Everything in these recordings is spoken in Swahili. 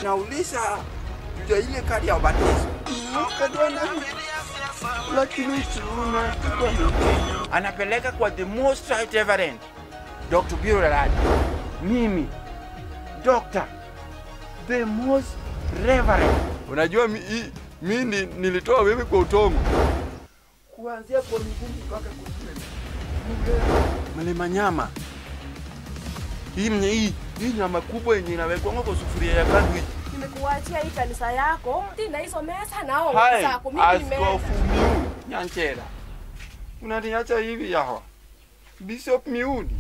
anauliza juu ya ile kadi ya ubatizo. Kadwana lakini tuna anapeleka kwa the most right reverend Dr. Biro Daradi. Mimi Dr. the most reverend. Unajua mi, i- mi ni, nilitoa wewe kwa utongo. Kuanzia kwa miguu mpaka kwa Mlima nyama. Hii mnye hii hii nyama kubwa yenye inawekwa kwa sufuria ya kandwi. Nimekuachia hii kanisa yako tina hizo mesa nao Hai, zako mimi nimeenda. Askofu Miuni Nyanchera. Unaniacha hivi yawa. Bishop Miuni.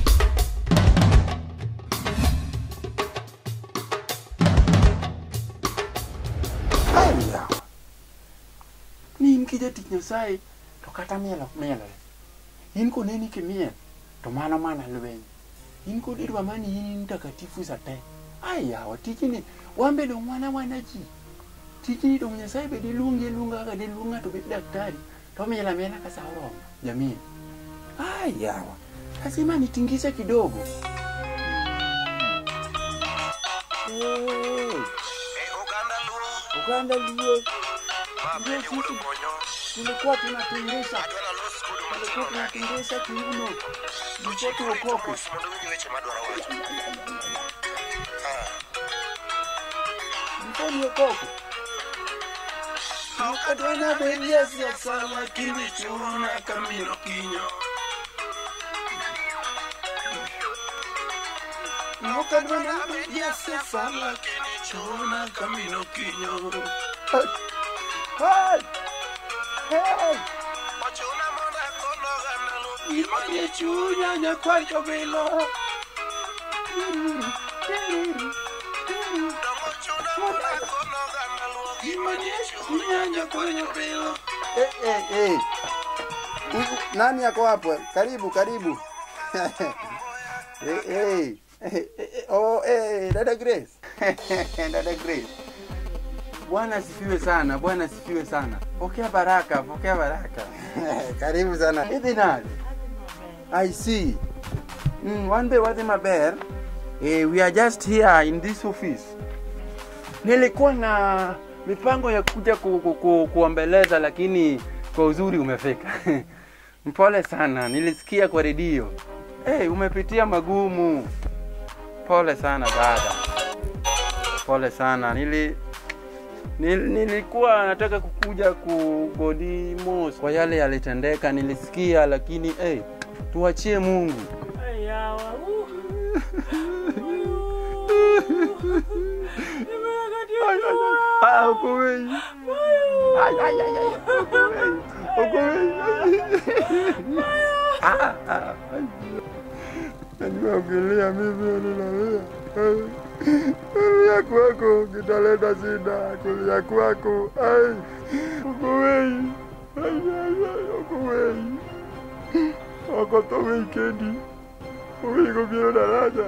Hai yawa. Ni nkija tich Nyasaye to kata mielo mielore. In koneni kimiel to mano mana lweny. In kod idwa mani in in mtakatifu sa te. Ai yawa tijni wambe dong wana wana ji. Tijni dong Nyasaye be diluongi iluonga kaka diluong ng'ato bet daktari to miel amiela ka sa oromo jamii. Ai yawa. Lazima nitingishe kidogo. Hey. Uganda Luo. Ndio sisi tulikuwa tunatingisha tulikuwa tunatingisha kiuno ndipo tuokoke. Ndipo niokoke. Ukadwana beria siasa lakini chuna kamino kinyo. Ukadwana beria siasa lakini chuna kamino kinyo. Hey! Hey! Imanie chunya nyakwacho bilo. Imanie chunya nyakwacho bilo. Eh, eh, eh. Huyu nani yako hapo? Karibu, karibu. eh, eh. Eh, eh, oh, eh, dada Grace. dada Grace. Bwana asifiwe sana, Bwana asifiwe sana. Pokea baraka, pokea baraka. Karibu sana. Hivi nani? I see. Mm, one day wati maber. Eh, we are just here in this office. Nilikuwa na mipango ya kuja ku, ku, ku, kuombeleza lakini kwa uzuri umefika. Mpole sana, nilisikia kwa redio. Hey, umepitia magumu. Pole sana dada. Pole sana. Nili Nil, nilikuwa nataka kukuja kugodimos kwa yale yalitendeka, nilisikia lakini hey, tuachie Mungu. Ayawa. Ah, uko wengi. Ay, ay, ay, ay. Uko wengi. Uko wengi. Ah, ah. Najua ukilia mimi ninalia. Kulia kwako kitaleta shida, kulia kwako. Ai, uko wengi. Ai, ai, ai, uko wengi. Wako to wikendi. Uwiko biro daraja.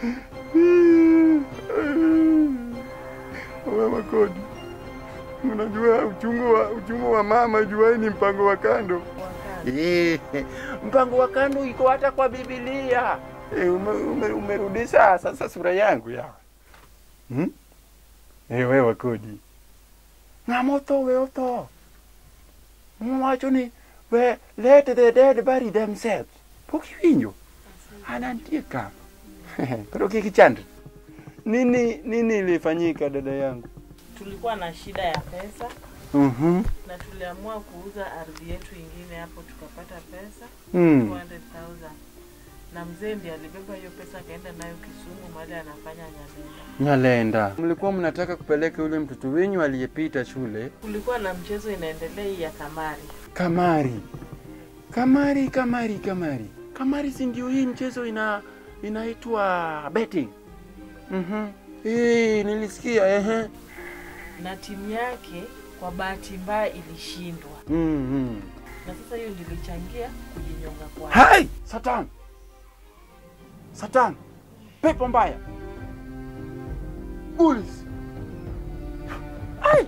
Mama kodi. Unajua uchungu wa uchungu wa mama juai ni mpango wa kando. Eh, mpango wa kando iko hata kwa Biblia. Eh, ume, ume, umerudisha sasa sura yangu ya. Hmm? Eh, wewe kodi. Ng'ama otho we otho. Mwacho ni we let the dead bury themselves. Pok iwinjo. Anantie ka. Koro kik ichande. Nini nini ilifanyika dada yangu? tulikuwa na shida ya pesa Mhm. na tuliamua kuuza ardhi yetu ingine hapo tukapata pesa Mm. 200,000 na mzee ndiye alibeba hiyo pesa akaenda nayo Kisumu mahali anafanya Nyalenda. Nyalenda. Mlikuwa mnataka kupeleka yule mtoto wenyu aliyepita shule Kulikuwa na mchezo inaendelea hii ya kamari. Kamari. Kamari, kamari, kamari. Kamari si ndio hii mchezo ina inaitwa betting. Mhm. Eh, nilisikia ehe. na timu yake kwa bahati mbaya ilishindwa, Mhm. na sasa hiyo ndilichangia kujinyonga kwa Hai! Satan. Satan. Pepo mbaya. Bulls. Ai!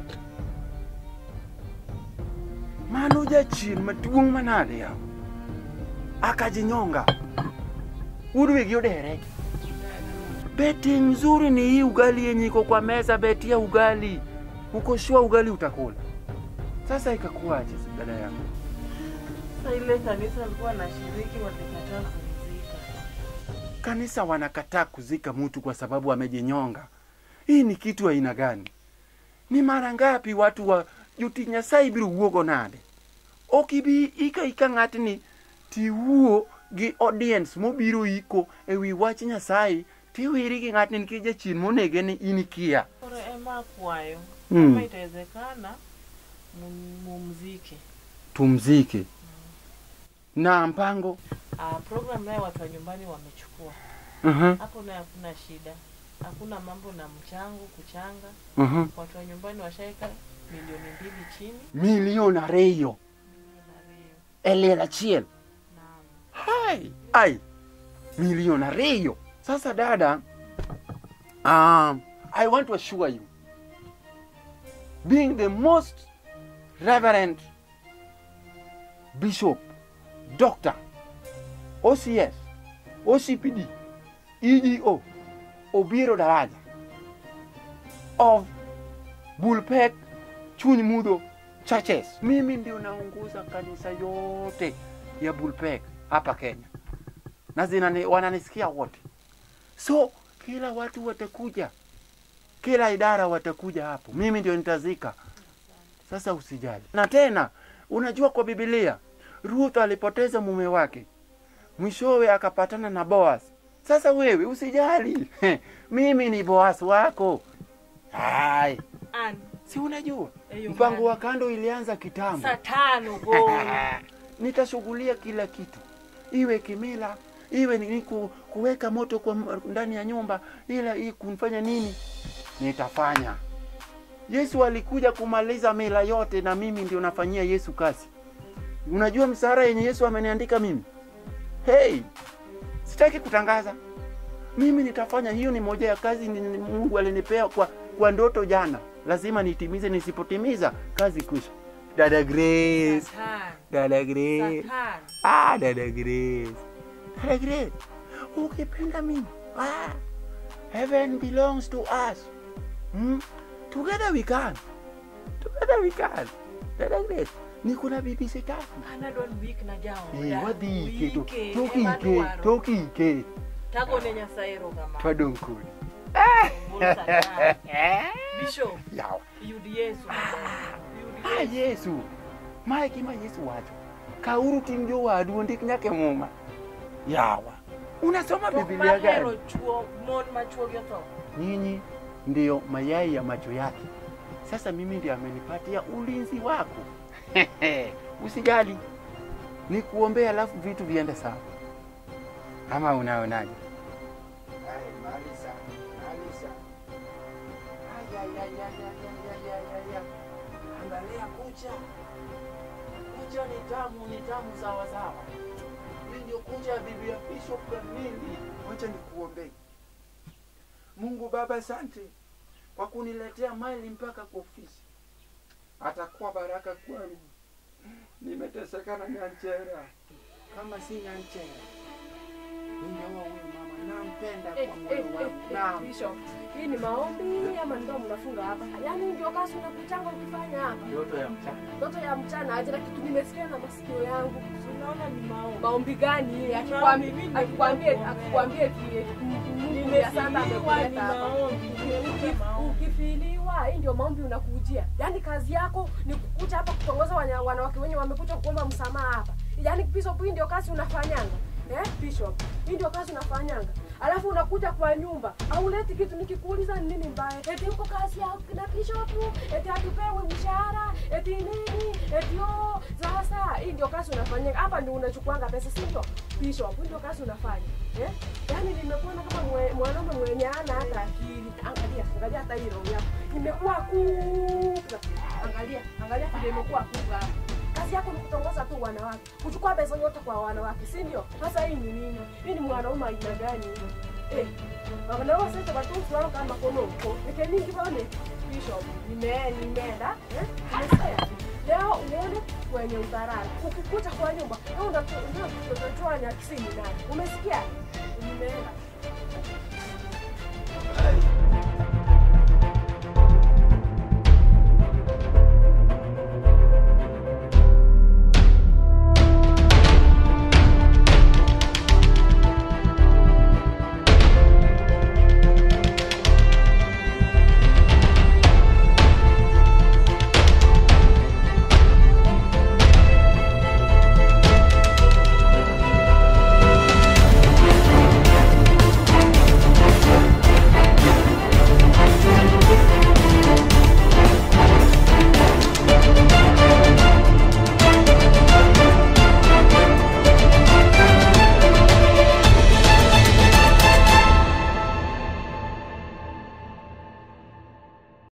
Mano jachien maduong' manade ya. Akajinyonga. Udwigi odere. Beti nzuri ni hii ugali yenye iko kwa meza, beti ya ugali. Uko shua ugali utakula. Sasa ikakuwaje dada yangu? Sasa ile kanisa alikuwa anashiriki walikataa kumzika. Kanisa wanakataa kuzika mtu kwa sababu amejinyonga. Hii ni kitu aina gani? Ni mara ngapi watu wa juti Nyasaye biro wuogo nade? Okibi ika ika ng'atni tiwuo gi audience mobiro iko ewi wach Nyasaye tiwiri gi ng'atni nikech jachien monege ni in kia. Koro ema akwayo Mm. kama itawezekana mum- mumzike. Tumzike na mpango Ah, program naye watu wa nyumbani wamechukua uh-huh. hapo, naye hakuna shida, hakuna mambo na mchango kuchanga. Uh-huh. Watu wa nyumbani washaeka milioni mbili chini milion ariyo na Rio. e liel achiel Naam. hai ai milion ariyo sasa dada um, i want to assure you being the most reverend bishop doctor ocs ocpd ego obiro daraja of bulpek chuny mudho churches mimi ndio naongoza kanisa yote ya bulpek hapa kenya na zinani, wananisikia wote so kila watu watakuja kila idara watakuja hapo mimi ndio nitazika sasa usijali na tena unajua kwa bibilia ruth alipoteza mume wake mwishowe akapatana na boas sasa wewe usijali mimi ni boas wako hai An, si unajua Eyo mpango man. wa kando ilianza kitambo saa tano gol. nitashughulia kila kitu iwe kimila iwe ni ku, kuweka moto kwa m- ndani ya nyumba ila hii kumfanya nini nitafanya yesu alikuja kumaliza mila yote na mimi ndio nafanyia yesu kazi unajua msara yenye yesu ameniandika mimi hey sitaki kutangaza mimi nitafanya hiyo ni moja ya kazi ni- ni- mungu alinipea kwa, kwa ndoto jana lazima nitimize nisipotimiza kazi kwisha dada grace Satan. dada grace Satan. Ah, dada Grace. Dada Grace, ukipenda mimi. Ah, heaven belongs to us. Hmm? Together we can. Together we can. Dada Grace, niko na bibi sitaki. Anadwa ni wik na jao. Eh, wadhi ike to. Wike, Toki ema ike, dwaro. toki ike. Tago ne Nyasaye erokamano. Twadong kodi. Bul Satan. Bishop, Yawa. yud Yesu maber. Yud Ah, Yesu. Yesu. Mae gima Yesu wacho. Kauru ting jowadu ondik nyaka e muma. Yawa. Unasoma Tok Biblia mar gani? hero chuo, mon ma chuogi otho. nyinyi ndio mayai ya macho yake. Sasa mimi ndio amenipatia ulinzi wako. Usijali, ni kuombea alafu vitu viende sawa, ama unaonaje? Ai, Malisa, Malisa. Ai, ai, ai, ai, ai, ai, ai, ai, ai. Angalia kucha, kucha ni tamu, ni tamu sawa sawa. Hii ndio kucha ya bibi ya Bishop kamili. Wacha nikuombee. Mungu Baba, asante kwa kuniletea maili mpaka kwa ofisi. Atakuwa baraka kwangu. Nimeteseka na Nyanchera, kama si Nyanchera ningeoa huyu mama. Nampenda Eh, kwa eh, moyo eh, wangu, eh, naam. Bishop, hii ni maombi ama ndio mnafunga hapa? Yaani ndio kazi unakutanga ukifanya hapa. Ndoto ya mchana. Ndoto ya mchana aje na kitu nimesikia na masikio yangu. Unaona ni maombi. Maombi gani? Mimi Akikwambia ndio akikwambia kuombea. akikwambia ki Mungu ya sanda Nimefiliwa ni amekuleta hapa. maombi. Uki- Maombi. Ukifiliwa, hii ndio maombi unakujia. Yaani kazi yako ni kukuja hapa kutongoza wanya- wanawake wenye wamekuja kuomba msamaha hapa. Yaani Bishop, hii ndio kazi unafanyanga. Eh, Bishop, hii ndio kazi unafanyanga. Alafu unakuja kwa nyumba, hauleti kitu nikikuuliza ni nini mbaya. Eti uko kazi ya na Bishop, eti hatupewi mshahara, eti nini? Eti oh, sasa hii ndio kazi unafanyanga. Hapa ndio unachukuanga pesa, si ndio? Bishop, hii ndio kazi unafanya. Eh? Yaani nimekuona kama mwe- mwanaume mwenye ana hata akili. Angalia, angalia hata hii roho yako. Imekuwa kubwa. Angalia, angalia vile imekuwa kubwa. Kazi yako ni kutongoza tu wanawake, kuchukua pesa yote kwa wanawake, si ndio? Sasa hii ni nini? Hii ni mwanaume aina gani hiyo? Eh, wanaume sasa watu fulani kama kono huko. Nikeningi bone Bishop, nime nimeenda, eh? Nimesikia. Leo uone kwenye udharani. Ukikuta kwa nyumba, wewe unatoa ndio utatoa nyakisini nani? Umesikia? Nimeenda.